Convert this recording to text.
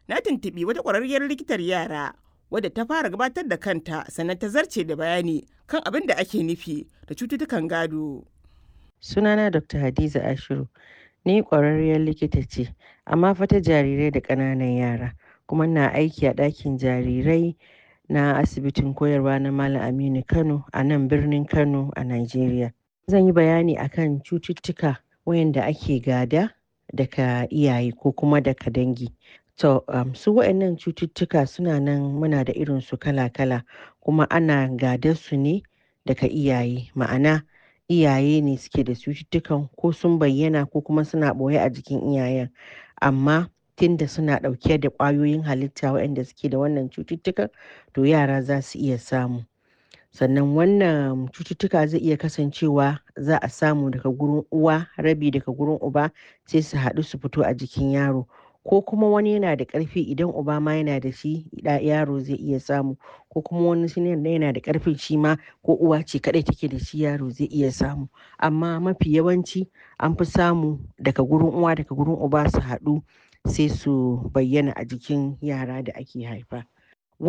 na tuntuɓi wata ƙwararriyar likitar yara wadda ta fara gabatar da kanta sannan ta zarce da bayani kan abin da ake nufi da cututtukan gado. Sunana Dr. Hadiza Ashiru. Ni ƙwararriyar likita ce, amma fa ta jarirai da ƙananan yara, kuma na aiki a ɗakin jarirai na asibitin koyarwa na Malam Aminu Kano a nan birnin Kano a Najeriya. Zan yi bayani akan cututtuka wayanda ake gada daga iyaye ko kuma daga dangi. To, um, su waɗannan cututtuka suna nan muna da irin su kala-kala kuma ana gadar su ne daga iyaye. Ma'ana iyaye ne suke da cututtukan ko sun bayyana ko kuma suna ɓoye a jikin iyayen. Amma tunda suna ɗauke da ƙwayoyin halitta waɗanda suke da wannan cututtukan, to yara za su iya samu. Sannan wannan cututtuka zai iya kasancewa za a samu daga gurin uwa, rabi daga gurin uba sai su haɗu su fito a jikin yaro. Ko kuma wani yana da ƙarfi idan uba ma yana da shi yaro zai iya samu ko kuma wani shi yana da ƙarfin shi ma ko uwa ce kaɗai take da shi yaro zai iya samu. Amma mafi yawanci an fi samu daga gurin uwa daga gurin uba su haɗu sai su bayyana a jikin yara da ake haifa.